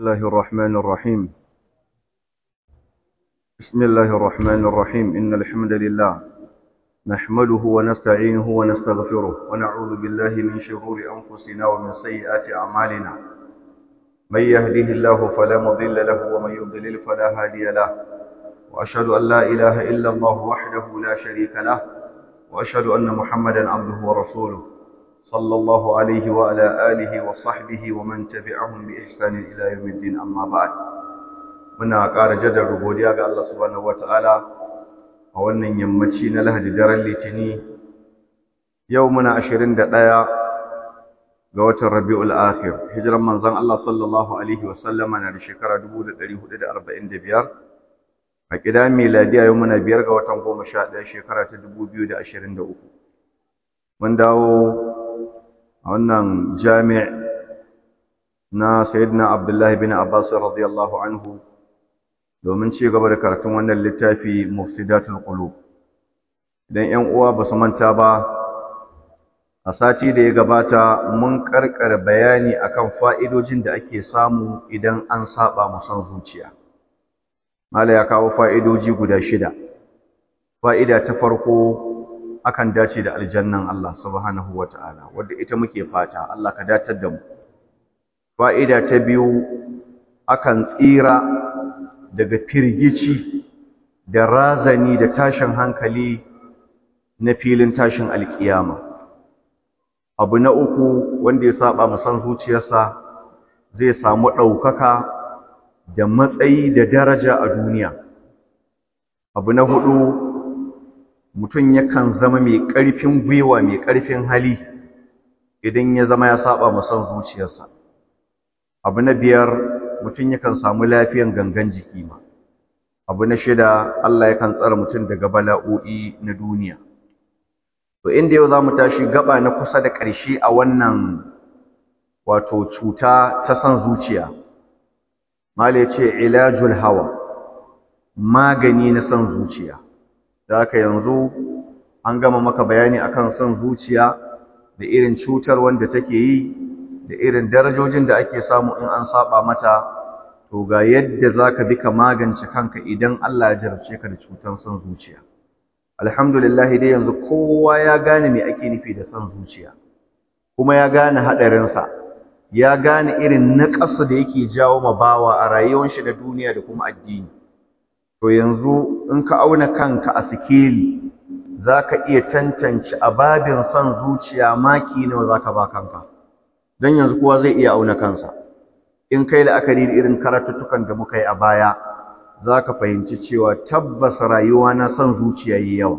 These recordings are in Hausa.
الله الرحمن الرحيم بسم الله الرحمن الرحيم إن الحمد لله نحمده ونستعينه ونستغفره ونعوذ بالله من شرور أنفسنا ومن سيئات أعمالنا من يهده الله فلا مضل له ومن يضلل فلا هادي له وأشهد أن لا إله إلا الله وحده لا شريك له وأشهد أن محمدا عبده ورسوله صلى الله عليه وعلى آله وصحبه ومن تبعهم بإحسان إلى يوم الدين أما بعد muna ƙara jaddada godiya ga Allah subhanahu wataala a wannan yammaci na Lahadi daren Litini yau muna 21 ga watan Rabiul Akhir hijiran manzon Allah sallallahu alaihi wasallama na da shekara 1445 a kida miladiya yau muna biyar ga watan 11 shekara ta 2023 mun dawo a wannan jami' na sayyidina Abdullahi bin Abbas radiyallahu anhu domin ci gaba da karatun wannan littafi Mufsidatul Qulub idan 'yan uwa ba su manta ba a sati da ya gabata mun karkare bayani akan fa'idojin da ake samu idan an saba mu son zuciya mala ya kawo fa'idoji guda shida fa'ida ta farko akan dace da aljannan Allah subhanahu wata'ala wanda ita muke fata Allah ka datar da mu fa'ida ta biyu akan tsira daga firgici da razani da tashin hankali na filin tashin alkiyama abu na uku wanda ya saba musan zuciyarsa zai samu ɗaukaka da matsayi da daraja a duniya abu na hudu mutum yakan zama mai ƙarfin gwiwa mai ƙarfin hali idan ya zama ya saba musan zuciyarsa abu na biyar mutum yakan samu lafiyan gangan jiki ma abu na shida Allah yakan tsara mutum daga bala'o'i na duniya to inda yau zamu tashi gaba na kusa da ƙarshe a wannan wato cuta ta san zuciya mala ce ilajul hawa magani na san zuciya da haka yanzu an gama maka bayani akan san zuciya da irin cutar wanda take yi da irin darajojin da ake samu in an saba mata to ga yadda zaka bi ka magance kanka idan Allah ya jarabce ka da cutar son zuciya alhamdulillah dai yanzu kowa ya gane me ake nufi da son zuciya kuma ya gane hadarin sa ya gane irin naqasu da yake jawo ma bawa a rayuwar shi da duniya da kuma addini to yanzu in ka auna kanka a sikeli zaka iya tantance ababin son zuciya maki nawa zaka ba kanka don yanzu kowa zai iya auna kansa in kai la'akari da irin karatuttukan da muka yi a baya za ka fahimci cewa tabbas rayuwa na son zuciya yi yawa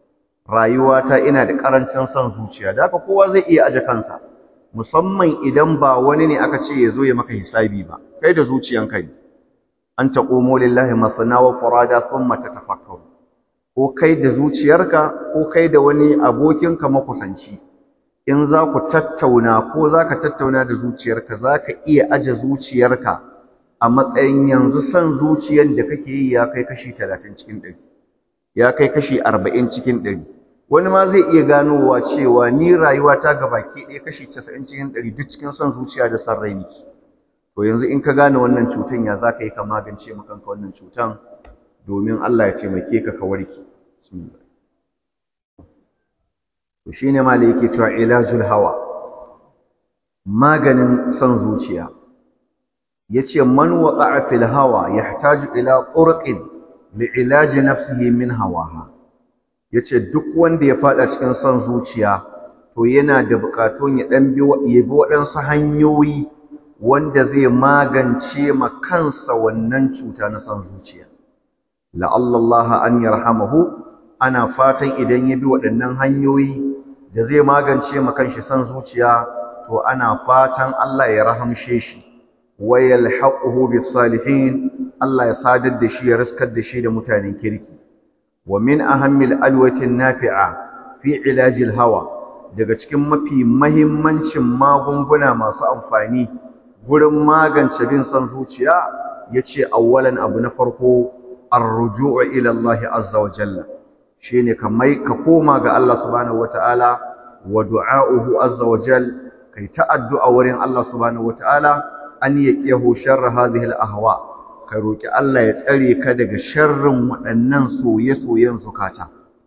rayuwa ta ina da ƙarancin son zuciya da haka kowa zai iya aje kansa musamman idan ba wani ne aka ce ya zo ya maka hisabi ba kai da zuciyanka ne an taqumu lillahi masana wa furada thumma tatafakkaru ko kai da zuciyarka ko kai da wani abokinka makusanci in za ku tattauna ko za ka tattauna da zuciyarka za ka iya aje zuciyarka a matsayin yanzu son zuciyar da kake yi ya kai kashi talatin cikin ɗari ya kai kashi arba'in cikin ɗari wani ma zai iya ganowa cewa ni rayuwa ta baki ɗaya kashi casa'in cikin ɗari duk cikin son zuciya da son rai niki to yanzu in ka gane wannan cutan ya za ka yi ka magance makanka wannan cutan domin Allah ya taimake ka ka warke bismillah to shine malai yake cewa ilajul hawa maganin son zuciya yace man waqa'a fil hawa yahtaju ila turqin li ilaji nafsihi min hawaha yace duk wanda ya fada cikin son zuciya to yana da bukatun ya dan bi ya bi waɗansu hanyoyi wanda zai magance ma kansa wannan cuta na son zuciya la'alla Allah an yarhamahu ana fatan idan ya bi waɗannan hanyoyi da zai magance ma kanshi san zuciya to ana fatan Allah ya rahamshe shi wa yalhaquhu bis salihin Allah ya sadar da shi ya riskar da shi da mutanen kirki wa min ahammil alwati nafi'a fi ilajil hawa daga cikin mafi mahimmancin magunguna masu amfani gurin magance bin san zuciya yace awwalan abu na farko ar-ruju'u ila Allah azza wa jalla shine ka mai ka koma ga Allah subhanahu wataala wa du'a'uhu azza wa jal kai ta addu'a wurin Allah subhanahu wataala an yaqiyahu sharra hadhihi al-ahwa ka roki Allah ya tsare ka daga sharrin waɗannan soye-soyen zukata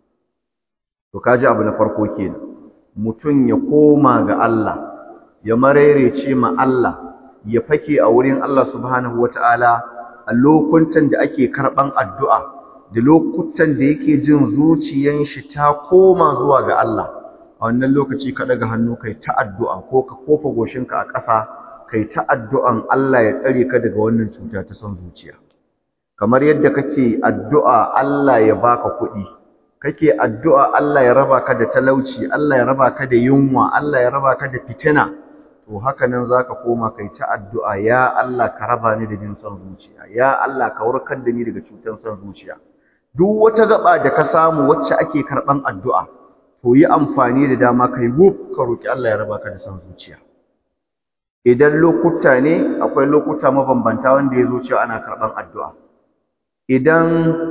to kaji abu na farko kenan mutum ya koma ga Allah ya marerece ma Allah ya fake a wurin Allah subhanahu wataala a lokutan da ake karban addu'a da lokutan da yake jin zuciyan shi ta koma zuwa ga Allah a wannan lokaci ka daga hannu kai ta addu'a ko ka kofa goshinka a ƙasa kai ta addu'an Allah ya tsare ka daga wannan cuta ta son zuciya kamar yadda kake addu'a Allah ya baka kuɗi kake addu'a Allah ya raba ka da talauci Allah ya raba ka da yunwa Allah ya raba ka da fitina to haka nan zaka koma kai ta addu'a ya Allah ka raba ni da jin son zuciya ya Allah ka warkar da ni daga cutar son zuciya duk wata gaba da ka samu wacce ake karban addu'a to yi amfani da dama kai wuf ka roki Allah ya raba ka da son zuciya idan lokuta ne akwai lokuta mabambanta wanda ya zo cewa ana karban addu'a idan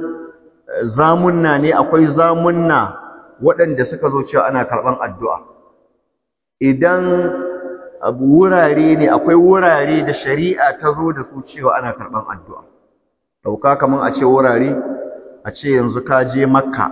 zamunna ne akwai zamunna waɗanda suka zo cewa ana karban addu'a idan abu wurare ne akwai wurare da shari'a ta zo da su cewa ana karban addu'a dauka kaman a ce wurare a ce yanzu ka je makka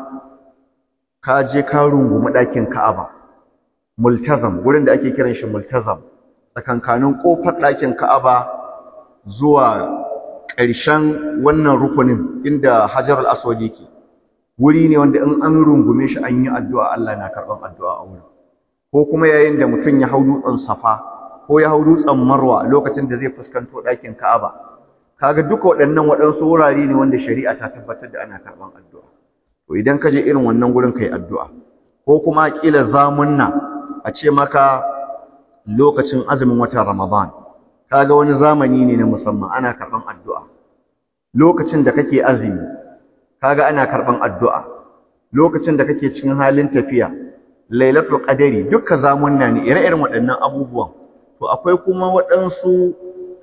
ka je ka rungumi ɗakin ka'aba multazam gurin da ake kiran shi multazam tsakankanin ƙofar ɗakin ka'aba zuwa ƙarshen wannan rukunin inda hajar al-aswad yake wuri ne wanda in an rungume shi an yi addu'a Allah na karɓan addu'a a wurin ko kuma yayin da mutum ya hau dutsen safa ko ya hau dutsen marwa lokacin da zai fuskanto ɗakin ka'aba kaga duka waɗannan waɗansu wurare ne wanda shari'a ta tabbatar da ana karɓan addu'a to idan ka je irin wannan gurin kai addu'a ko kuma kila zamunna a ce maka lokacin azumin watan Ramadan kaga wani zamani ne na musamman ana karɓan addu'a lokacin da kake azumi kaga ana karɓan addu'a lokacin da kake cikin halin tafiya lailatul qadari dukkan zamunna ne ire-iren waɗannan abubuwan to akwai kuma waɗansu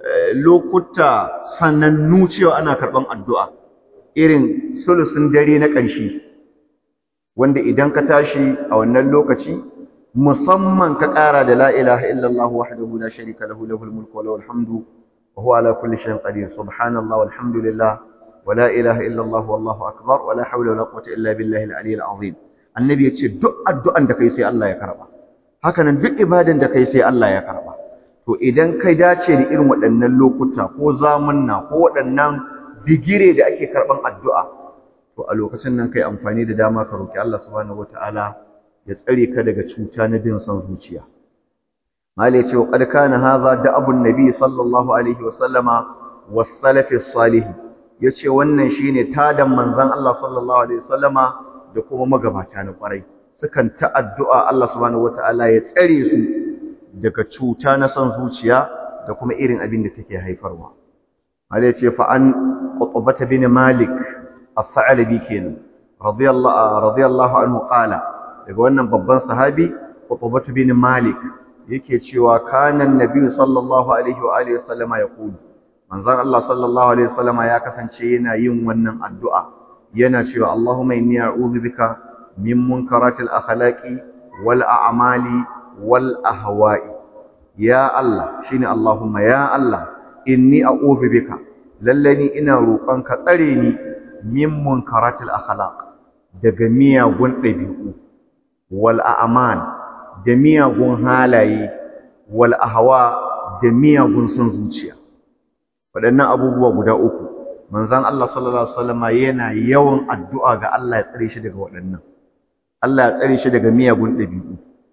lokuta sanannu cewa ana karɓan addu'a irin sulusun dare na ƙarshe wanda idan ka tashi a wannan lokaci musamman ka ƙara da la ilaha illallah wahdahu la sharika lahu lahul mulku wa lahul hamdu wa huwa ala kulli shay'in qadir subhanallahi walhamdulillah wa la ilaha illallah wallahu akbar wa la hawla wa la quwwata illa billahi al-aliyyil azim annabi yace duk addu'an da kai sai Allah ya karba haka nan duk ibadan da kai sai Allah ya karba to idan kai dace da irin waɗannan lokuta ko zamanna ko waɗannan bigire da ake karban addu'a to a lokacin nan kai amfani da dama ka roki Allah subhanahu wataala ya tsare ka daga cuta na bin son zuciya malai ce wa qad kana hadha da abun nabi sallallahu alaihi wa sallama was salafi salih yace wannan shine tadan manzon Allah sallallahu alaihi wa sallama da kuma magabata na kwarai sukan ta addu'a Allah subhanahu wataala ya tsare su daga cuta na son zuciya da kuma irin abin da take haifarwa malai ce fa an qutbata bin malik الثعلبي kenan radiyallahu radiyallahu anhu qala daga wannan babban sahabi Qutbah bin Malik yake cewa kana annabi sallallahu alaihi wa alihi wasallama yaqulu manzon Allah sallallahu alaihi wasallama ya kasance yana yin wannan addu'a yana cewa Allahumma inni a'udhu bika min munkaratil akhlaqi wal a'mali wal ahwa'i ya Allah shine Allahumma ya Allah inni a'udhu bika lallani ina roƙonka tsare ni min munkaratil akhlaq daga miyagun ɗabi'u wal a'mal da miyagun halaye wal ahwa da miyagun son zuciya waɗannan abubuwa guda uku manzon Allah sallallahu alaihi wasallam yana yawan addu'a ga Allah ya tsare shi daga waɗannan Allah ya tsare shi daga miyagun ɗabi'u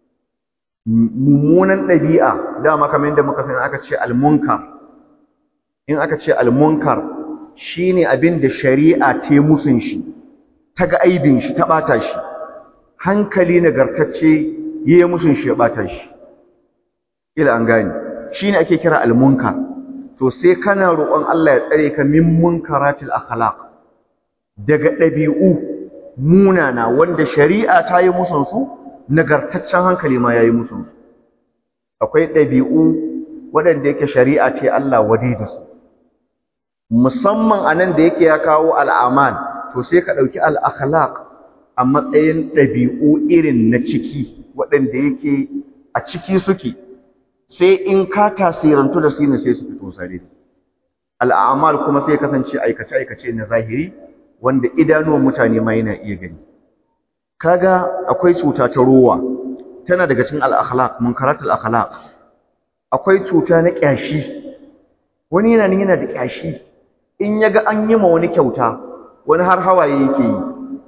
mummunan ɗabi'a dama kamar yadda muka sani aka ce al-munkar in aka ce al-munkar shine abin da shari'a ta musun shi ta ga aibin shi ta bata shi hankali nagartacce yayi musun shi ya bata shi ila an gane shine ake kira al-munkar to sai kana roƙon Allah ya tsare ka min munkaratil akhlaq daga ɗabi'u munana wanda shari'a ta yi musun su nagartaccen hankali ma yayi musun su akwai ɗabi'u waɗanda yake shari'a ce Allah wadi da su musamman anan da yake ya kawo al'amal to sai ka ɗauki al'akhlaq a matsayin ɗabi'u irin na ciki waɗanda yake a ciki suke sai in ka tasirantu da su ne sai su fito sarari al'amal kuma sai kasance aikace-aikace na zahiri wanda idanuwan mutane ma yana iya gani kaga akwai cuta ta rowa tana daga cikin al-akhlaq munkaratul akhlaq akwai cuta na kyashi wani yana nan yana da kyashi in yaga an yi ma wani kyauta wani har hawaye yake yi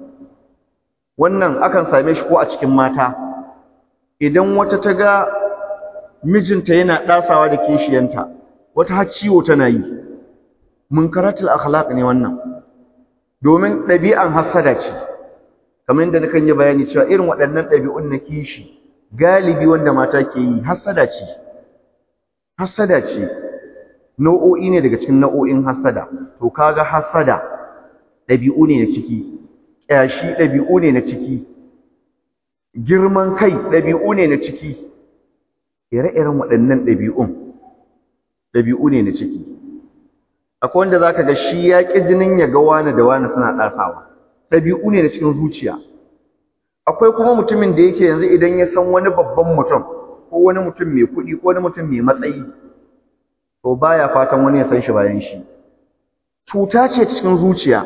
wannan akan same shi ko a cikin mata idan wata ta ga mijinta yana dasawa da kishiyanta wata har ciwo tana yi munkaratul akhlaq ne wannan domin ɗabi'an hasada ce kamar yadda nakan yi bayani cewa irin waɗannan ɗabi'un na kishi galibi wanda mata ke yi hasada ce hasada ce nau'o'i ne daga cikin nau'o'in hasada to kaga hasada ɗabi'u ne na ciki ƙyashi ɗabi'u ne na ciki girman kai ɗabi'u ne na ciki ire-iren waɗannan ɗabi'un ɗabi'u ne na ciki akwai wanda zaka ga shi ya ƙi jinin ya ga wani da wani suna ɗasawa ɗabi'u ne na cikin zuciya akwai kuma mutumin da yake yanzu idan ya san wani babban mutum ko wani mutum mai kuɗi ko wani mutum mai matsayi to baya fatan wani ya san shi bayan shi cuta ce cikin zuciya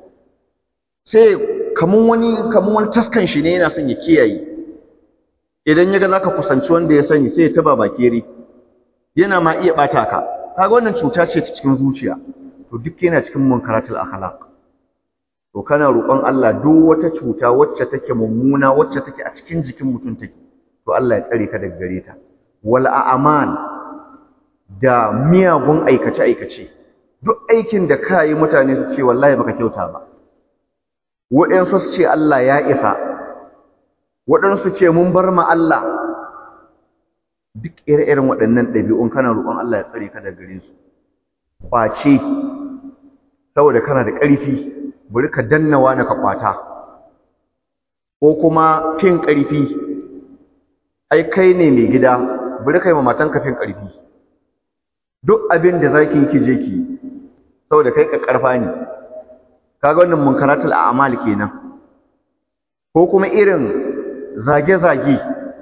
sai kamun wani kamun wani taskan shi ne yana son ya kiyaye idan ya ga zaka kusanci wanda ya sani sai ya taba bakere yana ma iya bata ka kaga wannan cuta ce ta cikin zuciya to duk yana cikin munkaratul akhlaq to kana roƙon Allah duk wata cuta wacce take mummuna wacce take a cikin jikin mutum take to Allah ya tsare ka daga gare ta wal a'mal da miyagun aikace aikace duk aikin da ka yi mutane su ce wallahi baka kyauta ba waɗansu su ce Allah ya isa waɗansu ce mun bar ma Allah duk ire-iren waɗannan ɗabi'un kana roƙon Allah ya tsare ka daga gare su ƙwace saboda kana da ƙarfi bari ka danna wani ka kwata ko kuma fin ƙarfi ai kai ne mai gida bari kai ma matanka fin ƙarfi duk abin da zaki yi ki je ki saboda kai ka ƙarfa ne kaga wannan munkaratul a'mal kenan ko kuma irin zage-zage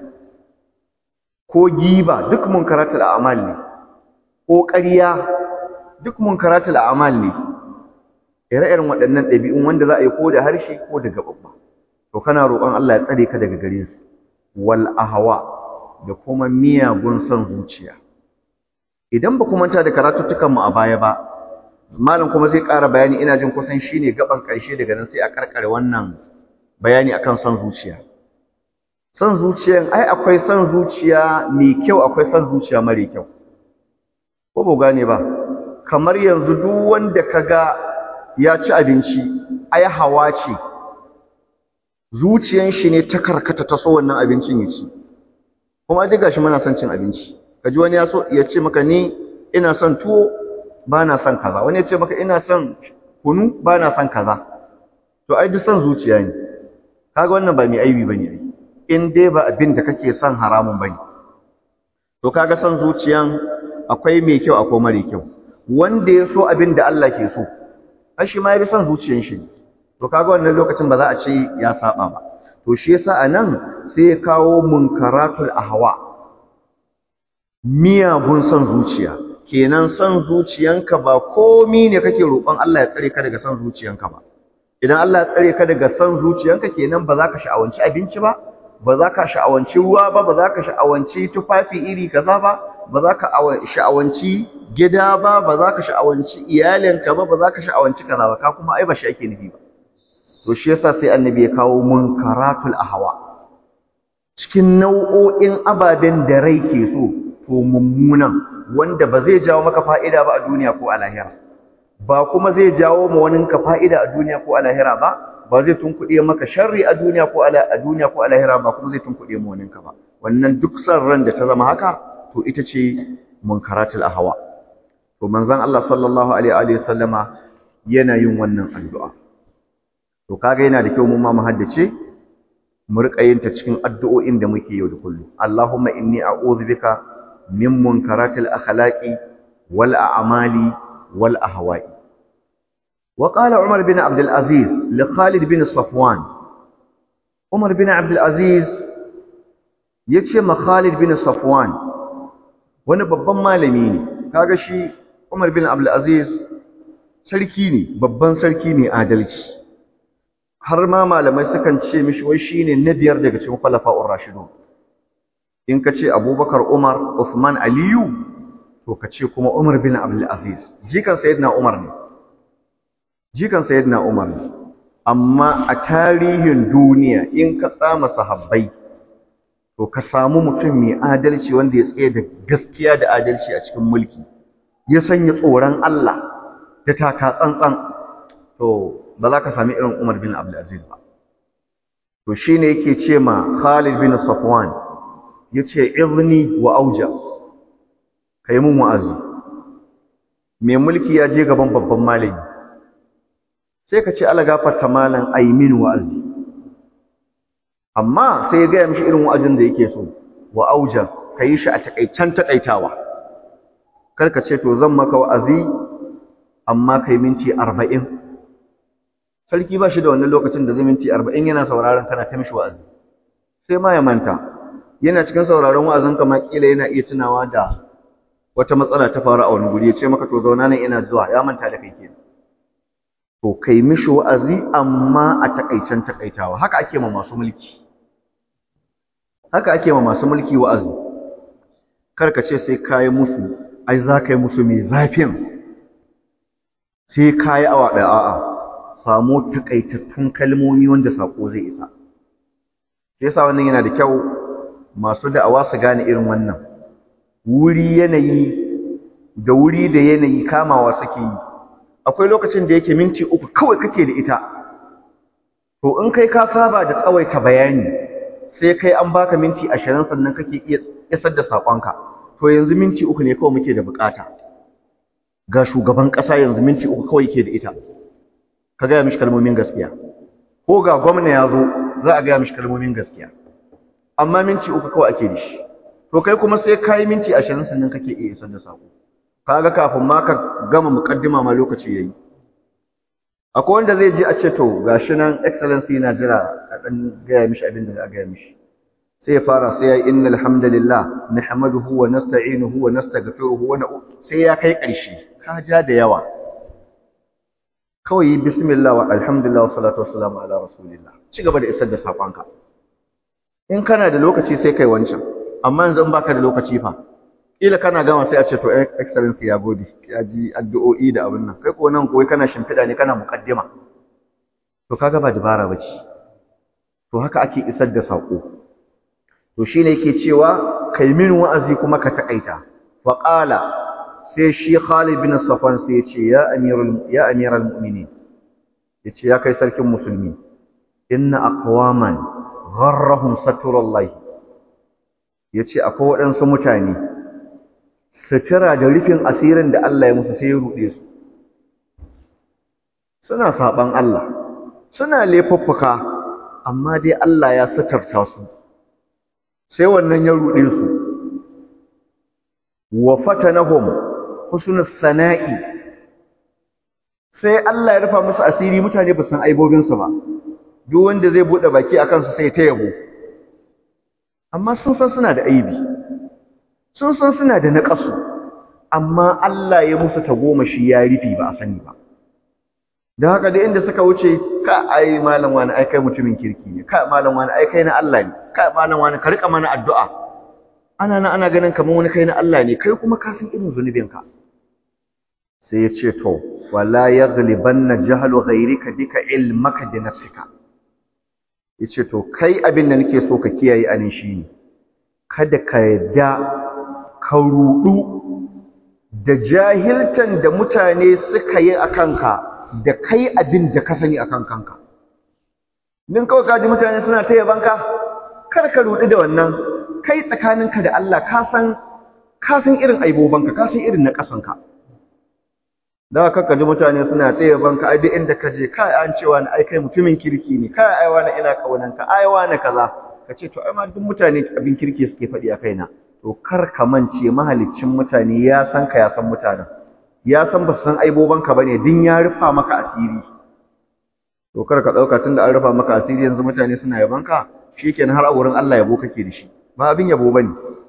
ko giba duk munkaratul a'mal ne ko ƙarya duk munkaratul a'mal ne ire-iren waɗannan ɗabi'un wanda za a yi ko da harshe ko da gaɓaɓɓa to kana roƙon Allah ya tsare ka daga gare su wal ahwa da kuma miyagun son zuciya idan ba ku manta da karatuttukan mu a baya ba malam kuma zai ƙara bayani ina jin kusan shine gaban ƙarshe daga nan sai a karkare wannan bayani akan son zuciya son zuciyan ai akwai son zuciya mai kyau akwai son zuciya mare kyau ko ba gane ba kamar yanzu duk wanda kaga ya ci abinci ai hawa ce zuciyan shi ne ta karkata ta so wannan abincin ya ci kuma duk gashi muna son cin abinci kaji wani ya so ya ce maka ni ina son tuwo ba na son kaza wani ya ce maka ina son kunu ba na son kaza to ai duk son zuciya ne kaga wannan ba mai aibi bane ai in dai ba abin da kake son haramun bane to kaga son zuciyan akwai mai kyau akwai mare kyau wanda ya so abin da Allah ke so ai shi ma ya bi son zuciyan shi to kaga wannan lokacin ba za a ce ya saba ba to shi yasa anan sai ya kawo munkaratul ahwa miyagun son zuciya kenan son zuciyanka ba komi ne kake roƙon Allah ya tsare ka daga son zuciyanka ba idan Allah ya tsare ka daga son zuciyanka kenan ba za ka sha'awanci abinci ba ba za ka sha'awanci ruwa ba ba za ka sha'awanci tufafi iri kaza ba ba za ka sha'awanci gida ba ba za ka sha'awanci iyalinka ba ba za ka sha'awanci kaza ba ka kuma ai ba shi ake nufi ba to shi yasa sai annabi ya kawo munkaratul ahwa cikin nau'o'in ababen da rai ke so to mummunan wanda ba zai jawo maka fa'ida ba a duniya ko a lahira ba kuma zai jawo ma wani ka fa'ida a duniya ko a lahira ba ba zai tunkuɗe maka sharri a duniya ko a duniya ko a lahira ba kuma zai tunkuɗe ma wani ka ba wannan duk san ran da ta zama haka to ita ce munkaratul ahwa to manzon Allah sallallahu alaihi wa sallama yana yin wannan addu'a to kaga yana da kyau mu ma mu haddace mu riƙa yin ta cikin addu'o'in da muke yau da kullum Allahumma inni a'udhu bika min munkaratil akhlaqi wal a'mali wal ahwa'i wa qala Umar bin Abdul Aziz li Khalid bin Safwan Umar bin Abdul Aziz yace ma Khalid bin Safwan wani babban malami ne kaga shi Umar bin Abdul Aziz sarki ne babban sarki ne adalci har ma malamai sukan ce mishi wai shine na biyar daga cikin khulafa'ur rashidun in ka ce Abubakar Umar Uthman Aliyu to ka ce kuma Umar bin Abdul Aziz jikan sayyidina Umar ne jikan sayyidina Umar ne amma a tarihin duniya in ka tsama sahabbai to ka samu mutum mai adalci wanda ya tsaye da gaskiya da adalci a cikin mulki ya sanya tsoron Allah da taka tsantsan to ba za ka sami irin Umar bin Abdul Aziz ba to shine yake ce ma Khalid bin Safwan yace izni wa aujas kai mun wa'azi mai mulki ya je gaban babban malami sai ka ce ala gafarta malam aimin wa'azi amma sai ya gaya mishi irin wa'azin da yake so wa aujas ka yi shi a takaicen takaitawa kar ka ce to zan maka wa'azi amma kai minti arba'in sarki ba shi da wannan lokacin da zai minti arba'in yana sauraron kana ta mishi wa'azi sai ma ya manta yana cikin sauraron wa'azin ka ma kila yana iya tunawa da wata matsala ta faru a wani guri ya ce maka to zauna nan ina zuwa ya manta da kai kenan to kai mishi wa'azi amma a takaicen takaitawa haka ake ma masu mulki haka ake ma masu mulki wa'azi kar ka ce sai kai musu ai za ka yi musu mai zafin sai kai awa ɗaya a'a samu takaitattun kalmomi wanda sako zai isa yasa wannan yana da kyau masu da'awa su gane irin wannan wuri yanayi da wuri da yanayi kamawa suke yi akwai lokacin da yake minti uku kawai kake da ita to in kai ka saba da tsawaita bayani sai kai an baka minti ashirin sannan kake iya isar da saƙonka to yanzu minti uku ne kawai muke da bukata ga shugaban ƙasa yanzu minti uku kawai ke da ita ka gaya mishi kalmomin gaskiya ko ga gwamna ya zo za a gaya mishi kalmomin gaskiya amma minti uku kawai ake da shi to kai kuma sai ka yi minti ashirin sannan kake iya isar da saƙo kaga kafin ma ka gama mukaddima ma lokaci yayi akwai wanda zai je a ce to gashi nan excellency yana jira a dan gaya mishi abin da za a gaya mishi sai ya fara sai ya yi innal hamdalillah nahmaduhu wa nasta'inuhu wa nastaghfiruhu wa sai ya kai ƙarshe ka ja da yawa kawai bismillah wa alhamdulillah wa salatu wassalamu ala rasulillah ci gaba da isar da sakonka in kana da lokaci sai kai wancan amma yanzu in baka da lokaci fa kila kana gama sai a ce to excellency ya gode ya ji addu'o'i da abin nan kai ko nan koyi kana shimfiɗa ne kana muqaddima to kaga ba dabara bace to haka ake isar da sako to shine yake cewa kai min wa'azi kuma ka takaita fa qala sai shi Khalid bin Safwan sai ya ce ya amirul ya amiral mu'minin yace ya kai sarkin musulmi inna aqwaman gharrahum satrullahi yace akwai waɗansu mutane sutura da rufin asirin da Allah ya musu sai ya ruɗe su suna saɓan Allah suna laifuffuka amma dai Allah ya suturta su sai wannan ya ruɗe su wa fatanahum husnul sana'i sai Allah ya rufa musu asiri mutane ba san aibobin su ba duk wanda zai bude baki akan su sai ta yabo amma sun san suna da aibi sun san suna da naƙasu amma Allah ya musu tagomashi ya rufi ba a sani ba don haka da inda suka wuce ka ai malam wani ai kai mutumin kirki ne ka malam wani ai kai na Allah ne ka malam wani ka rika mana addu'a ana nan ana ganin kamar wani kai na Allah ne kai kuma ka san irin zunubin ka sai ya ce to wala yaghlibanna jahlu ghayrika bika ilmaka bi nafsika yace to kai abin da nake so ka kiyaye anin shine kada ka yadda ka rudu da jahiltan da mutane suka yi a kanka da kai abin da ka sani a kan kanka. Nin kawai kaji mutane suna ta yabanka, kar ka rudu da wannan, kai tsakaninka da Allah ka san irin aibobanka, ka san irin na ƙasanka. Da haka ka ji mutane suna ta yabanka, ai duk inda ka je, kai an cewa na ai kai mutumin kirki ne, kai ai wani ina ƙaunanka, ai wani kaza. Ka ce to ai ma duk mutane abin kirki suke faɗi a kaina. to kar ka mance mahaliccin mutane ya san ka ya san mutanen ya san ba su san aibobanka ba ne din ya rufa maka asiri to kar ka ɗauka tun da an rufa maka asiri yanzu mutane suna yabanka shi kenan har a wurin Allah yabo kake da shi ba abin yabo ba ne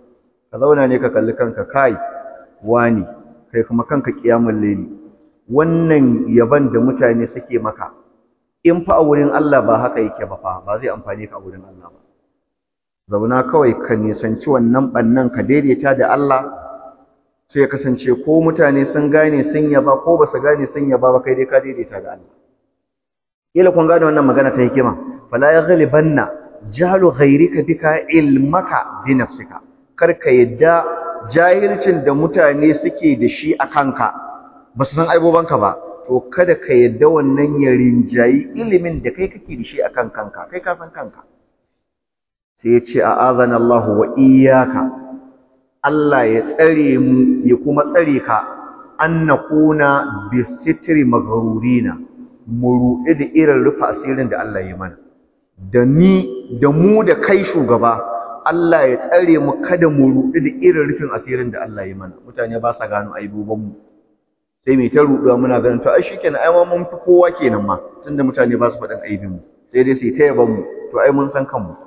ka zauna ne ka kalli kanka kai wani kai kuma kanka kiyamul layli wannan yaban da mutane suke maka in fa a wurin Allah ba haka yake ba fa ba zai amfane ka a wurin Allah ba zauna kawai ka nisanci wannan bannan ka daidaita da Allah sai ya kasance ko mutane sun gane sun yaba ko ba su gane sun yaba ba kai dai ka daidaita da Allah kila kun gane wannan magana ta hikima fala yaghlibanna jahlu ghayrika bika ilmaka bi nafsika kar ka yadda jahilcin da mutane suke da shi a kanka ba su san aibobanka ba to kada ka yadda wannan ya rinjayi ilimin da kai kake da shi a kan kanka kai ka san kanka sai ya ce a'azana Allah wa iyyaka Allah ya tsare mu ya kuma tsare ka an nakuna bisitri maghrurina mu ruɗe da irin rufe asirin da Allah ya mana da ni da mu da kai shugaba Allah ya tsare mu kada mu ruɗe da irin rufin asirin da Allah ya mana mutane ba sa gano aiboban mu sai mai ta ruɗuwa muna ganin to ai shikenan ai ma mun fi kowa kenan ma tunda mutane ba su faɗin aibin mu sai dai su ta yaban mu to ai mun san kanmu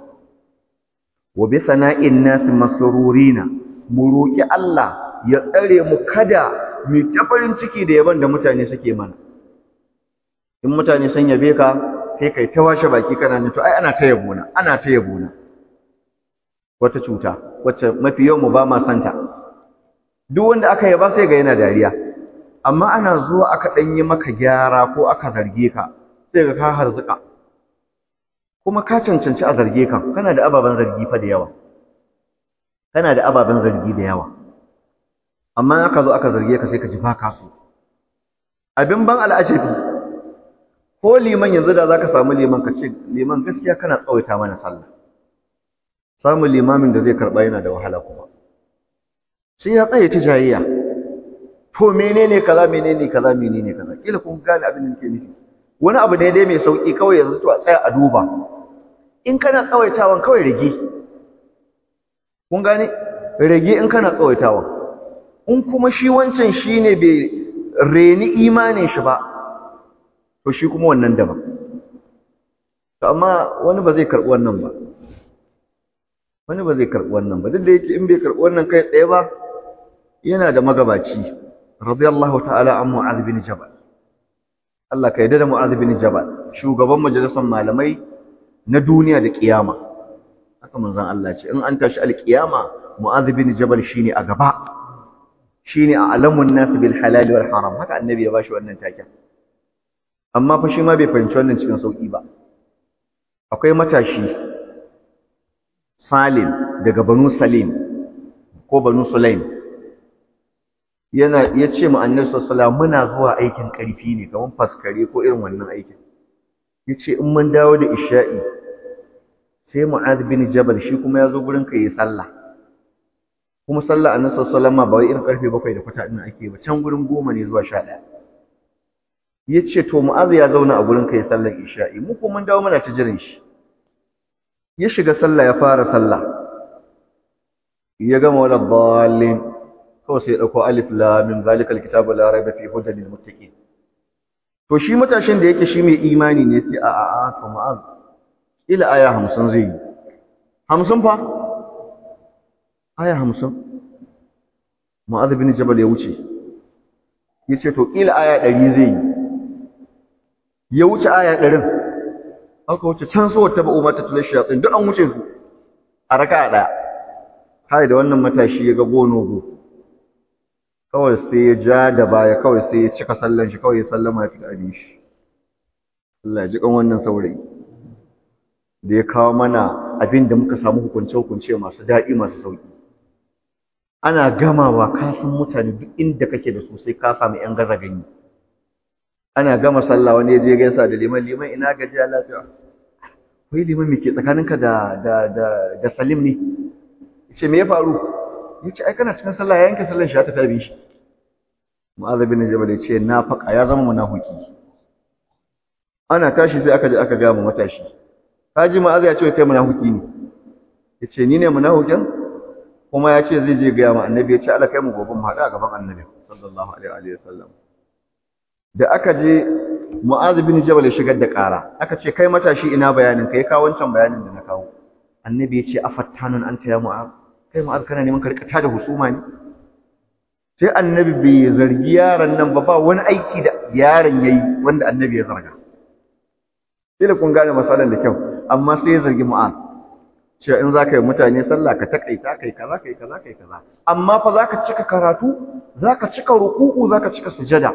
wa bi sana'in nas masrurina mu roki Allah ya tsare mu kada mu ta farin ciki da yaban da mutane suke mana in mutane sun yabe ka sai kai ta washe baki kana ne to ai ana ta yabo na ana ta yabo na wata cuta wacce mafi yawan mu ba ma santa duk wanda aka yaba sai ga yana dariya amma ana zuwa aka dan yi maka gyara ko aka zarge ka sai ga ka harzuka kuma ka cancanci a zarge ka kana da ababen zargi fa da yawa kana da ababen zargi da yawa amma aka zo aka zarge ka sai ka ji ba ka so abin ban al'ajabi ko liman yanzu da zaka samu liman ka ce liman gaskiya kana tsawaita mana sallah samun limamin da zai karba yana da wahala kuma sai ya tsaye ta jayayya to menene kaza menene kaza menene kaza kila kun gane abin da nake nufi wani abu ne dai mai sauki kawai yanzu to a tsaya a duba in kana tsawaitawan kawai rage kun gane rage in kana tsawaitawan in kuma shi wancan shine bai reni imanin shi ba to shi kuma wannan daban to amma wani ba zai karɓi wannan ba wani ba zai karɓi wannan ba duk da yake in bai karɓi wannan kai tsaye ba yana da magabaci radiyallahu ta'ala an mu'adh bin jabal Allah ka yarda da mu'adh bin jabal shugaban majalisar malamai na duniya da kiyama haka manzon Allah ce in an tashi alkiyama mu'adh bin jabal shine a gaba shine a alamun nas bil halal wal haram haka annabi ya bashi wannan taken amma fa shi ma bai fahimci wannan cikin sauki ba akwai matashi Salim daga Banu Salim ko Banu Sulaim yana yace mu Annabi sallallahu muna zuwa aikin karfi ne kaman faskare ko irin wannan aikin yace in mun dawo da isha'i sai Mu'adh bin Jabal shi kuma yazo gurin ka yi sallah kuma sallah Annabi sallallahu ba wai irin karfe 7 da kwata din ake ba can gurin 10 ne zuwa 11 yace to Mu'adh ya zauna a gurin ka yi sallar isha'i mu kuma mun dawo muna ta jiran shi ya shiga sallah ya fara sallah ya gama wala dallin kawai sai ya dauko alif lam mim zalikal kitabu la raiba fi hudan lil muttaqin to shi matashin da yake shi mai imani ne sai a a a to ma'az ila aya 50 zai yi 50 fa aya 50 mu'adh bin jabal ya wuce yace to kila aya 100 zai yi ya wuce aya 100 aka wuce can so wata ba umar ta tula shayatin duk an wuce su a raka ɗaya kai da wannan matashi ya ga gonogo kawai sai ya ja da baya kawai sai ya cika sallan shi kawai ya sallama ya fi abin shi Allah ya ji kan wannan saurayi da ya kawo mana abin da muka samu hukunce-hukunce masu daɗi masu sauƙi ana gamawa ka san mutane duk inda kake da su sai ka samu 'yan gaza gani ana gama sallah wani ya je gaisa da liman liman ina gajiya lafiya wai liman me ke tsakaninka da da da da Salim ne yace me ya faru yace ai kana cikin sallah ya yanke sallar shi ya tafi abin shi Mu'adh bin Jabal yace na faka ya zama munafiki ana tashi sai aka je aka ga mu matashi kaji Mu'adh ya ce kai munafiki ne yace ni ne munafikin kuma ya ce zai je ga mu annabi yace Allah kai mu gobe mu haɗu a gaban annabi sallallahu alaihi wa sallam da aka je Mu'adh bin Jabal ya shigar da ƙara aka ce kai matashi ina bayanin kai ka wancan bayanin da na kawo annabi ya ce afattanun anta ya Mu'adh kai ma'az kana neman ka rika tada husuma ne sai annabi bai zargi yaron nan ba ba wani aiki da yaron yayi wanda annabi ya zarga kila kun gane masalan da kyau amma sai ya zargi mu'az cewa in za ka yi mutane sallah ka takaita kai kaza kai kaza kai kaza amma fa za ka cika karatu za ka cika ruku'u za ka cika sujada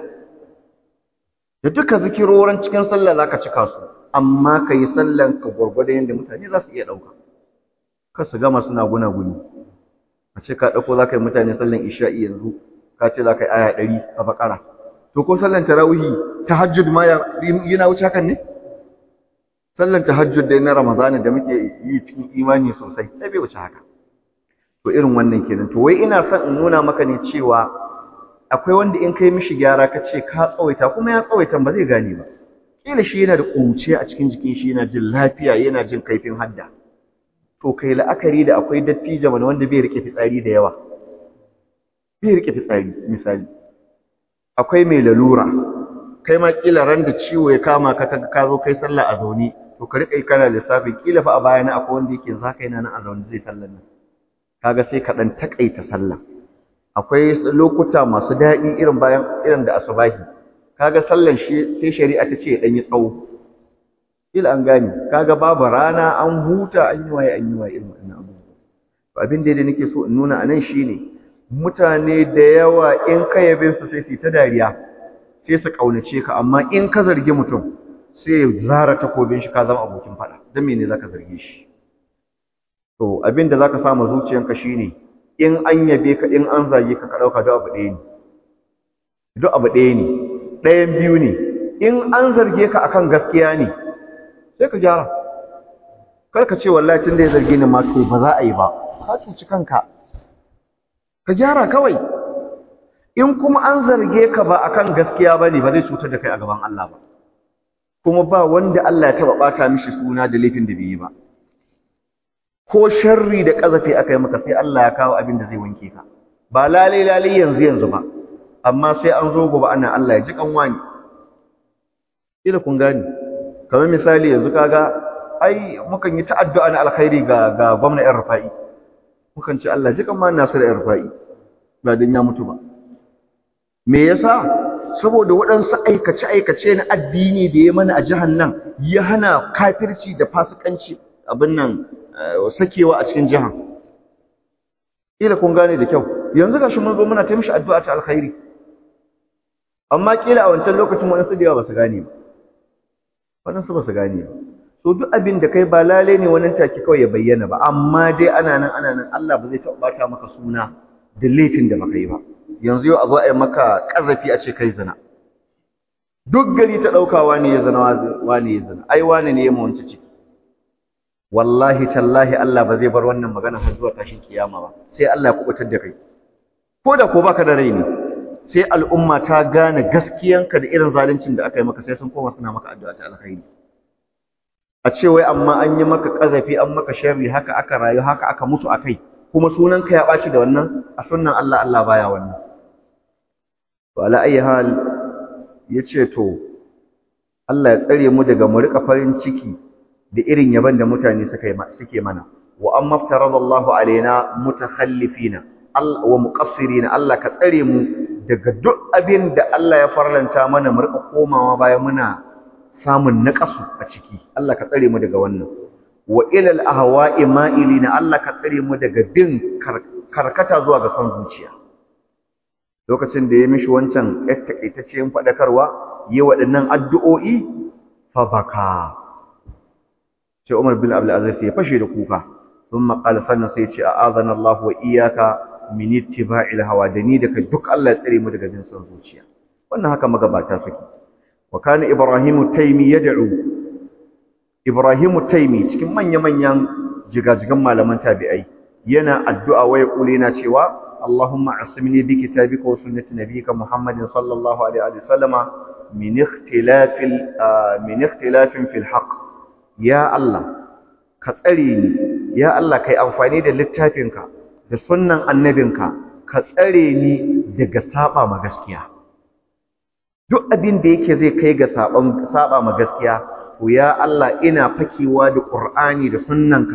da duka zikirorin cikin sallah za ka cika su amma ka yi sallan ka gwargwado yadda mutane za su iya ɗauka kar su gama suna guna-guni a ce ka ɗauko za ka yi mutane sallan isha'i yanzu ka ce za ka yi aya ɗari a bakara to ko sallan tarawihi tahajjud ma yana wuce hakan ne sallan tahajjud dai na ramadana da muke yi cikin imani sosai sai bai wuce haka to irin wannan kenan to wai ina son in nuna maka ne cewa akwai wanda in kai mishi gyara ka ce ka tsawaita kuma ya tsawaita ba zai gane ba kila shi yana da ƙuruciya a cikin jikin shi yana jin lafiya yana jin kaifin hadda to kai la'akari da akwai dattijo mana wanda bai rike fitsari da yawa bai rike fitsari misali akwai mai lalura kai ma kila ran da ciwo ya kama ka kaga ka zo kai sallah a zaune to ka rika kana lissafi kila fa a bayana akwai wanda yake zaka yana nan a zaune zai sallar nan kaga sai ka dan takaita sallah akwai lokuta masu daɗi irin bayan irin da asubahi kaga sallan shi sai shari'a ta ce dan yi tsawo kila an gane kaga babu rana an huta an yi waye an yi waye irin wannan abubuwa to abin da nake so in nuna anan shine mutane da yawa in ka yabe su sai su ta dariya sai su kaunace ka amma in ka zargi mutum sai ya zara takobin shi ka zama abokin fada dan me ne zaka zarge shi to abin da zaka samu zuciyanka shine in an yabe ka in an zage ka ka dauka duk abu ɗaya ne duk abu ɗaya ne ɗayan biyu ne in an zarge ka akan gaskiya ne sai ka gyara kar ka ce wallahi tun da ya zarge ni ma to ba za a yi ba ka cuci kanka ka gyara kawai in kuma an zarge ka ba akan gaskiya bane ba zai cutar da kai a gaban Allah ba kuma ba wanda Allah ya taba bata mishi suna da laifin da bai yi ba ko sharri da kazafi aka yi maka sai Allah ya kawo abin da zai wanke ka ba lalai lalai yanzu yanzu ba amma sai an zo gobe ana Allah ya ji kanwa ne ila kun gani kamar misali yanzu kaga ai mukan yi ta'addu'a na alkhairi ga ga gwamnatin Rufa'i mukan ce Allah ji kanwa Nasir Rufa'i ba dan ya mutu ba me yasa saboda waɗansu aikace-aikace na addini da ya mana a jihar nan ya hana kafirci da fasikanci abin nan sakewa a cikin jihar kila kun gane da kyau yanzu gashi mun zo muna ta mishi addu'a ta alkhairi amma kila a wancan lokacin waɗansu da yawa ba su gane ba waɗansu ba su gane ba so duk abin da kai ba lale ne wannan take kawai ya bayyana ba amma dai ana nan ana nan Allah ba zai taɓa bata maka suna da laifin da baka yi ba yanzu yau a zo a yi maka ƙazafi a ce kai zina duk gari ta ɗauka wani ya zina wani ya zina ai wani ne ya mawanci ciki wallahi tallahi Allah ba zai bar wannan magana har zuwa tashin kiyama ba sai Allah ya kubutar da kai ko da ko baka da rai ne sai al'umma ta gane gaskiyanka da irin zaluncin da aka yi maka sai sun koma suna maka addu'a ta alkhairi a ce wai amma an yi maka ƙazafi an maka sharri haka aka rayu haka aka mutu akai kuma sunanka ya ɓaci da wannan a sunnan Allah Allah baya wannan to ala ayi hal yace to Allah ya tsare mu daga mu rika farin ciki da irin yaban da mutane suka suke mana wa amma ftaradallahu alaina mutakhallifina wa muqassirina Allah ka tsare mu daga duk abin da Allah ya farlanta mana mu rika komawa baya muna samun naqasu a ciki Allah ka tsare mu daga wannan wa ilal ahwa'i ma'ilina Allah ka tsare mu daga bin karkata zuwa ga son zuciya lokacin da ya mishi wancan takaitaccen fadakarwa yi waɗannan addu'o'i fa baka sai Umar bin Abdul Aziz ya fashe da kuka thumma qala sannan sai ya ce a'adana Allah wa iyyaka min ittiba'il hawa da ni daga duk Allah ya tsare mu daga bin son zuciya wannan haka magabata suke wa kana ibrahimu taymi yad'u Ibrahimu Taimi cikin manya-manyan jigajigan malaman tabi'ai yana addu'a wa ya kule na cewa Allahumma asmini bi kitabika wa sunnati nabiyyika Muhammadin sallallahu alaihi wa sallama min ikhtilafil min ikhtilafin fil haqq ya Allah ka tsare ni ya Allah kai amfani da littafinka da sunnan annabinka ka tsare ni daga saba ma gaskiya duk abin da yake zai kai ga saban saba ma gaskiya to ya Allah ina fakewa da Qur'ani da sunnanka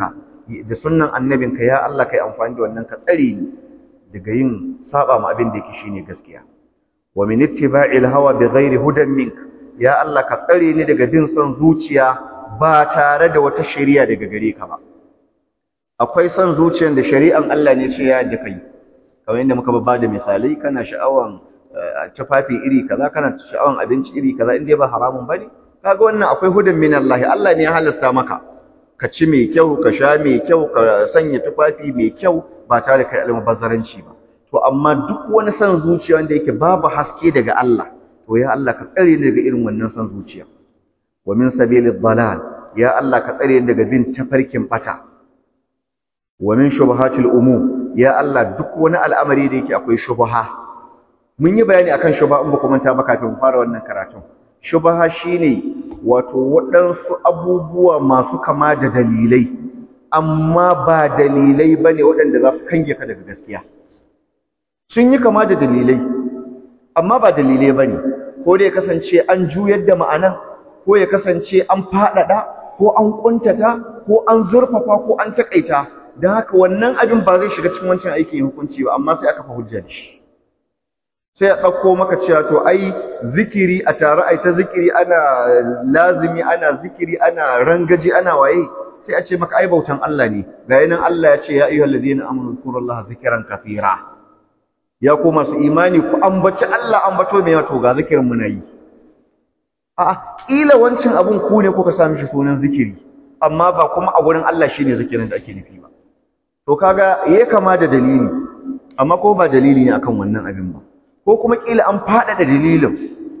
da sunnan annabinka ya Allah kai amfani da wannan ka tsare ni daga yin saba ma abin da yake shine gaskiya wa min ittiba'il hawa bighairi hudan mink ya Allah ka tsare ni daga bin son zuciya ba tare da wata shari'a daga gare ka ba akwai son zuciyar da shari'an Allah ne ce ya da kai kamar yadda muka ba da misalai kana sha'awan tufafi iri kaza kana sha'awan abinci iri kaza inda ba haramun bane kaga wannan akwai hudan min Allah Allah ne ya halasta maka ka ci mai kyau ka sha mai kyau ka sanya tufafi mai kyau ba tare da kai almubazzaranci ba to amma duk wani son zuciya wanda yake babu haske daga Allah to ya Allah ka tsare ni daga irin wannan son zuciya wa min sabilid dalal ya Allah ka tsare ni daga bin tafarkin bata wa min shubuhatil umum ya Allah duk wani al'amari da yake akwai shubha mun yi bayani akan shubha in ba ku manta ba kafin fara wannan karatun shubha shine wato waɗansu abubuwa masu kama da dalilai amma ba dalilai bane waɗanda za su kange ka daga gaskiya sun yi kama da dalilai amma ba dalilai bane ko da ya kasance an juyar da ma'anan ko ya kasance an faɗaɗa ko an ƙuntata ko an zurfafa ko an taƙaita don haka wannan abin ba zai shiga cikin wancan aikin hukunci ba amma sai aka fa hujja da shi sai a ɗauko maka cewa to ai zikiri a tare ai ta zikiri ana lazimi ana zikiri ana rangaji ana waye sai a ce maka ai bautan Allah ne ga yanan Allah ya ce ya ayyuhal ladina amanu zkurullaha zikran kathira ya ku masu imani ku ambaci Allah ambato me to ga zikirin mu nayi a kila wancin abun ku ne kuka sami shi sunan zikiri amma ba kuma a gurin Allah shine zikirin da ake nufi ba to kaga yayi kama da dalili amma ko ba dalili ne akan wannan abin ba ko kuma kila an fada da dalilin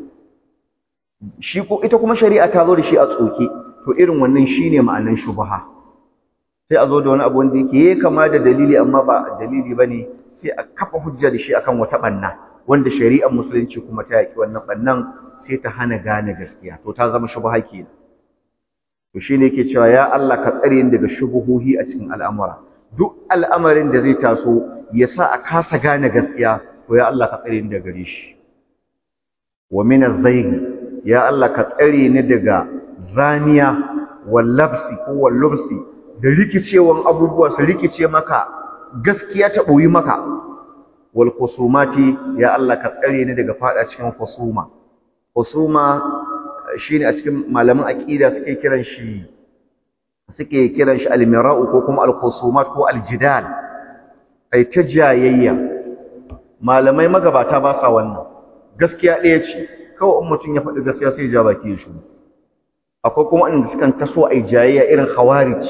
shi ko ita kuma shari'a ta zo da shi a tsoke to irin wannan shine ma'anan shubha sai a zo da wani abu wanda yake yayi kama da dalili amma ba dalili bane sai a kafa hujja da shi akan wata banna wanda shari'ar musulunci kuma ta yaki wannan bannan sai ta hana gane gaskiya to ta zama shubha kenan to shine yake cewa ya Allah ka tsare ni daga shubuhuhi a cikin al'amura duk al'amarin da zai taso ya sa a kasa gane gaskiya to ya Allah ka tsare ni daga gare shi wa min az-zayg ya Allah ka tsare ni daga zaniya wal labsi ko wal lubsi da rikicewan abubuwa su rikice maka gaskiya ta boyi maka wal khusumati ya Allah ka tsare ni daga fada cikin khusuma khusuma shine a cikin malaman aqida suke kiran shi suke kiran shi al-mira'u ko kuma al-khusumat ko al-jidal ai ta jayayya malamai magabata ba sa wannan gaskiya ɗaya ce kawai in mutum ya faɗi gaskiya sai ya ja baki shi akwai kuma inda sukan taso ai jayayya irin khawarij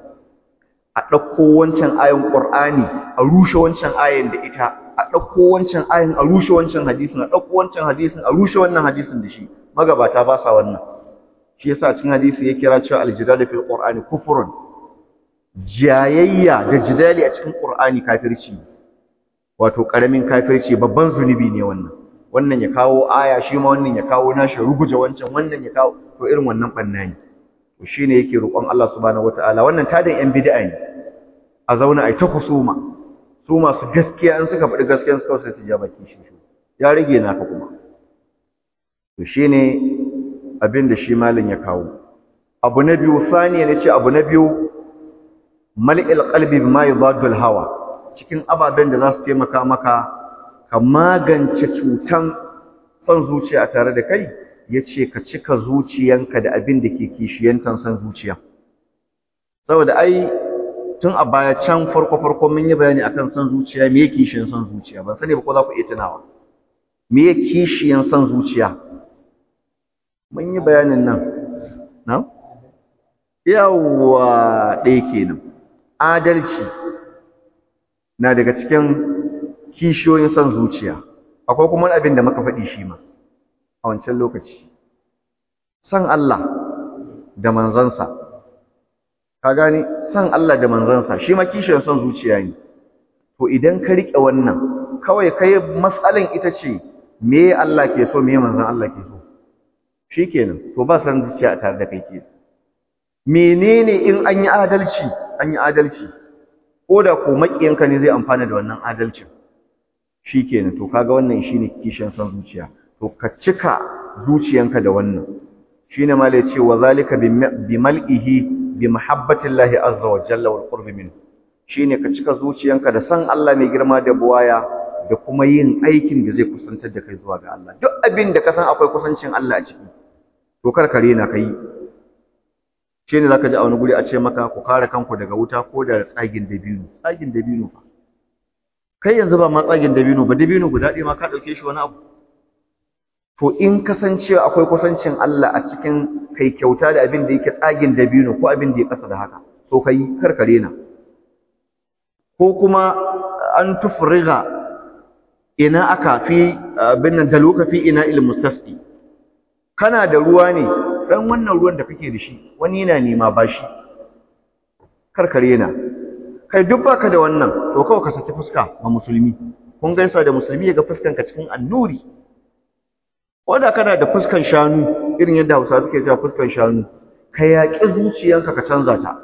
a ɗauko wancan ayan Qur'ani a rushe wancan ayan da ita a ɗauko wancan ayan a rushe wancan hadisin a ɗauko wancan hadisin a rushe wannan hadisin da shi magabata ba sa wannan shi yasa cikin hadisi ya kira cewa aljidal fil qur'ani kufrun jayayya da jidali a cikin qur'ani kafirci wato karamin kafirci babban zunubi ne wannan wannan ya kawo aya shi ma wannan ya kawo nashi ruguje wancan wannan ya kawo to irin wannan banna ne to shine yake roƙon Allah subhanahu wataala wannan tadan yan bid'a ne a zauna ai ta kusuma su masu gaskiya in suka faɗi gaskiya suka sai su ja baki shi ya rage naka kuma to shine abin da shi malin ya kawo abu na biyu saniya ne ce abu na biyu mal'il qalbi bima yadaddu hawa cikin ababen da za su taimaka maka ka magance cutan son zuciya tare da kai yace ka cika zuciyanka da abin da ke kishiyantan son zuciya saboda ai tun a baya can farko farko mun yi bayani akan son zuciya me yake kishiyan son zuciya ban sani ba ko za ku iya tunawa me yake kishiyan son zuciya mun yi bayanin nan na yawa ɗaya kenan adalci na daga cikin kishiyoyin son zuciya akwai kuma wani abin da muka faɗi shi ma a wancan lokaci san Allah da manzansa ka gane san Allah da manzansa shi ma kishiyar son zuciya ne to idan ka riƙe wannan kawai kai matsalan ita ce me Allah ke so me manzan Allah ke so shikenan to ba san zuciya a tare da kai ke menene in an yi adalci an yi adalci ko da ko makiyanka ne zai amfana da wannan adalcin shikenan to kaga wannan shine kishin san zuciya to ka cika zuciyanka da wannan shine ma ce wa zalika bi mal'ihi bi mahabbatillahi azza wa jalla wal qurbi min shine ka cika zuciyanka da san Allah mai girma da buwaya da kuma yin aikin da zai kusantar da kai zuwa ga Allah duk abin da ka san akwai kusancin Allah a ciki to kar ka rena kai shine zaka ji a wani guri a ce maka ku kare kanku daga wuta ko da tsagin dabino tsagin dabino fa kai yanzu ba ma tsagin dabino ba dabino guda ɗaya ma ka ɗauke shi wani abu to in kasancewa akwai kusancin Allah a cikin kai kyauta da abin da yake tsagin dabino ko abin da ya kasa da haka to kai karkare na ko kuma an tufriga ina aka fi abin nan daluka fi ina il mustasqi kana da ruwa ne dan wannan ruwan da kake da shi wani yana nema bashi karkare na kai duk baka da wannan to kawai ka saki fuska ma musulmi kun gaisa da musulmi ya ga fuskanka cikin annuri wanda kana da fuskan shanu irin yadda Hausa suke cewa fuskan shanu ka yaƙi zuciyanka ka canza ta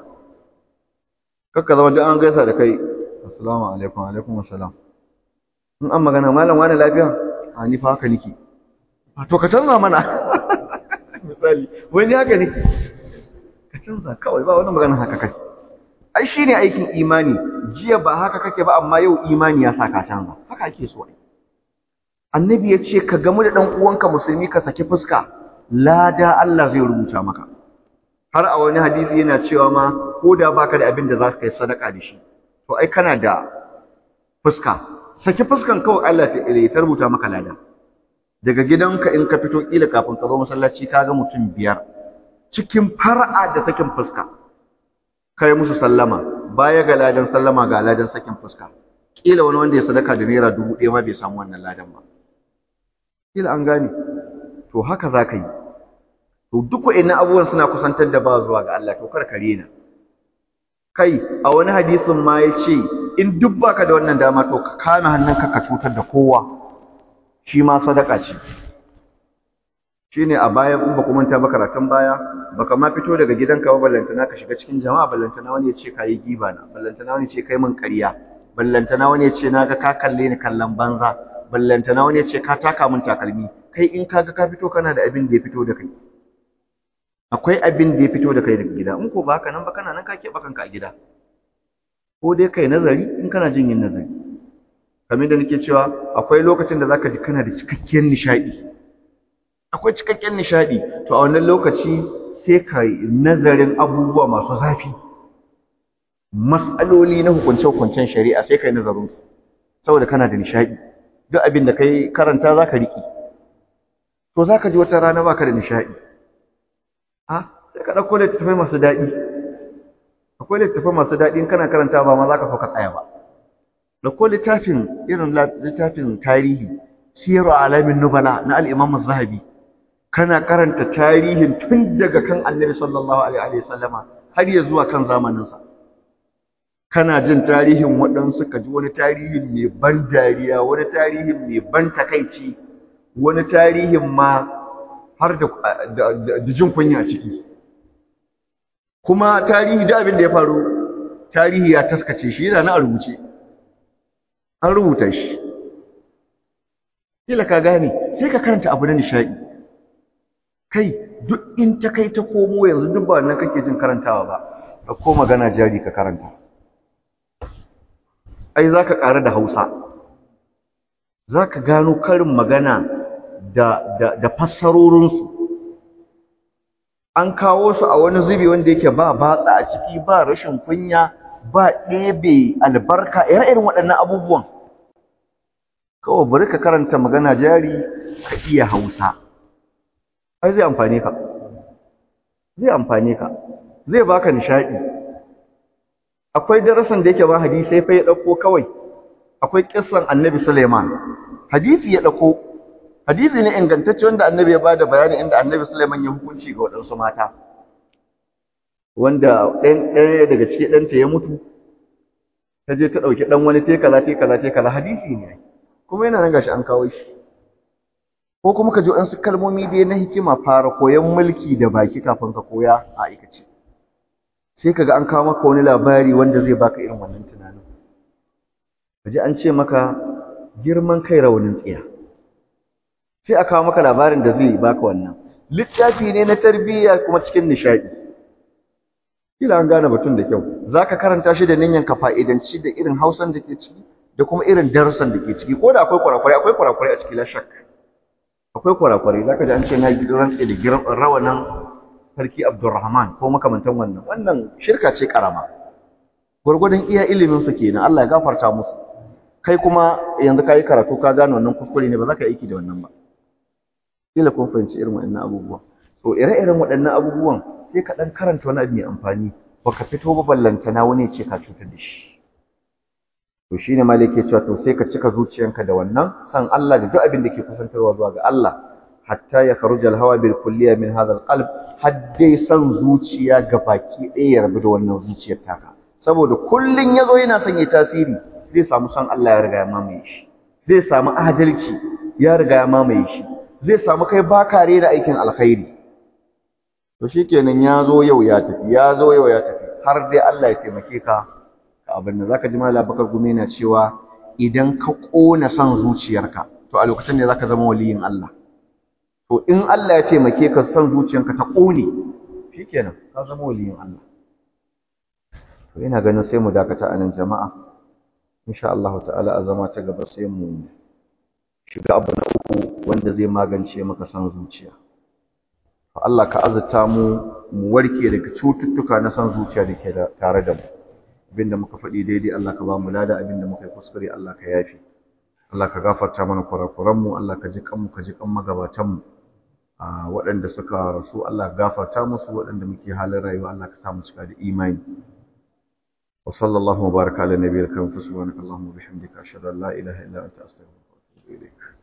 kakka zama duk an gaisa da kai assalamu alaikum alaikum assalam in an magana malam wani lafiya a ni fa haka nake to ka canza mana misali wani haka ne ka canza kawai ba wani magana haka kake ai shine aikin imani jiya ba haka kake ba amma yau imani ya sa ka canza haka ake so ai annabi ya ce ka gamu da ɗan uwanka musulmi ka saki fuska lada Allah zai rubuta maka har a wani hadisi yana cewa ma ko da baka da abin da za ka yi sadaka da shi to ai kana da fuska saki fuskan kawai Allah ta ile ta rubuta maka lada daga gidanka in ka fito kila kafin ka zo masallaci ka ga mutum biyar cikin far'a da sakin fuska kai musu sallama baya ga ladan sallama ga ladan sakin fuska kila wani wanda ya sadaka da naira dubu ɗaya ma bai samu wannan ladan ba kila an gane to haka za ka yi to duk wa'annan abubuwan suna kusantar da ba zuwa ga Allah to kar ka rena kai a wani hadisin ma ya ce in duk baka da wannan dama to ka kame hannunka ka cutar da kowa shi ma sadaka ce shine a baya in ba ku manta ba karatun baya baka ma fito daga gidanka ba ballantana ka shiga cikin jama'a ballantana wani ya ce ka yi giba na ballantana wani ya ce kai min ƙarya ballantana wani ya ce na ga ka kalle ni kallon banza ballantana wani ya ce ka taka min takalmi kai in kaga ka fito kana da abin da ya fito da kai akwai abin da ya fito da kai daga gida in ko ba haka nan ba kana nan ka keɓe kanka a gida ko dai kai nazari in kana jin yin nazari kamar da nake cewa akwai lokacin da zaka ji kana da cikakkiyar nishaɗi akwai cikakken nishaɗi to a wannan lokaci sai ka nazarin abubuwa masu zafi mas'aloli na hukunce-hukuncen shari'a sai ka yi nazarinsu saboda kana da nishaɗi duk abin da kai karanta za ka riƙe to za ka ji wata rana ba ka da nishaɗi ha sai ka ɗauko littattafai masu daɗi akwai littattafai masu daɗi in kana karanta ba ma za ka so ka tsaya ba ɗauko littafin irin littafin tarihi siyaru alamin nubala na al'imam zahabi kana karanta tarihin tun daga kan annabi sallallahu alaihi wasallama har ya zuwa kan zamaninsa kana jin tarihin waɗansu ka ji wani tarihin mai ban dariya wani tarihin mai ban takaici wani tarihin ma har da jin kunya a ciki kuma tarihi da abin da ya faru tarihi ya taskace shi yana na a rubuce an rubuta shi kila ka gane sai ka karanta abu na nishaɗi kai duk in ta kai ta komo yanzu duk ba wannan kake jin karantawa ba ko magana jari ka karanta ai za ka ƙara da hausa za ka gano karin magana da, da, da fassarorinsu an kawo su a wani zubi wanda yake ba batsa a ciki ba rashin kunya ba ɗebe albarka ire-iren waɗannan abubuwan kawai bari ka karanta magana jari ka iya hausa ai zai amfane ka zai amfane ka zai baka nishaɗi akwai darasin da yake ba hadisi fa ya dauko kawai akwai kissan annabi Sulaiman hadisi ya dauko hadisi ne ingantacce wanda annabi ya bada bayani inda annabi Sulaiman ya hukunci ga wadansu mata wanda ɗan ɗaya daga cikin ɗanta ya mutu ta je ta ɗauki ɗan wani tekala tekala tekala hadisi ne kuma yana nan gashi an kawo shi ko kuma ka ji waɗansu kalmomi dai na hikima fara koyon mulki da baki kafin ka koya a aikace sai kaga an kawo maka wani labari wanda zai baka irin wannan tunanin kaji an ce maka girman kai raunin tsiya sai a kawo maka labarin da zai baka wannan littafi ne na tarbiyya kuma cikin nishadi kila an gane batun da kyau zaka karanta shi da niyyar ka fa'idanci da irin Hausan da ke ciki da kuma irin darussan da ke ciki ko da akwai kurakurai akwai kurakurai a ciki la shak akwai kurakurai zaka ji an ce na rantse da giran rawanan sarki Abdulrahman ko makamantan wannan wannan shirka ce karama gurgurdan iya ilimin su kenan Allah ya gafarta musu kai kuma yanzu kai karatu ka gane wannan kuskure ne ba za ka yi aiki da wannan ba kila kun fahimci irin waɗannan abubuwa to ire-iren waɗannan abubuwan sai ka ɗan karanta wani abu mai amfani baka fito ba ballantana wani ce ka cutar da shi to shine malik ke cewa to sai ka cika zuciyanka da wannan san Allah da duk abin da ke kusantarwa zuwa ga Allah hatta ya kharuja al-hawa bil kulliya min hadha al-qalb haddai san zuciya ga baki ɗaya ya rabu da wannan zuciyar taka saboda kullun yazo yana son ya tasiri zai samu san Allah ya riga ya mamaye shi zai samu adalci ya riga ya mamaye shi zai samu kai baka da aikin alkhairi to shikenan ya zo yau ya tafi ya zo yau ya tafi har dai Allah ya taimake ka ka abin da zaka ji mallam Bakar Gumi na cewa idan ka kona son zuciyarka to a lokacin ne zaka zama waliyin Allah to in Allah ya taimake ka son zuciyarka ta kone shikenan ka zama waliyin Allah to ina ganin sai mu dakata anan jama'a insha Allah ta'ala a zama ta gaba sai mu shiga abu na uku wanda zai magance maka son zuciya Allah ka azurta mu mu warke daga cututtuka na son zuciya da ke tare da mu abinda muka faɗi daidai Allah ka ba mu lada abinda muka yi kuskure Allah ka yafi Allah ka gafarta mana kurakuran mu Allah ka ji kanmu ka ji kan magabatan mu waɗanda suka rasu Allah ka gafarta musu waɗanda muke halin rayuwa Allah ka sa mu cika da imani wa sallallahu wa baraka ala nabiyil karim subhanakallahumma wa bihamdika ashhadu an la ilaha illa anta astaghfiruka wa atubu ilaik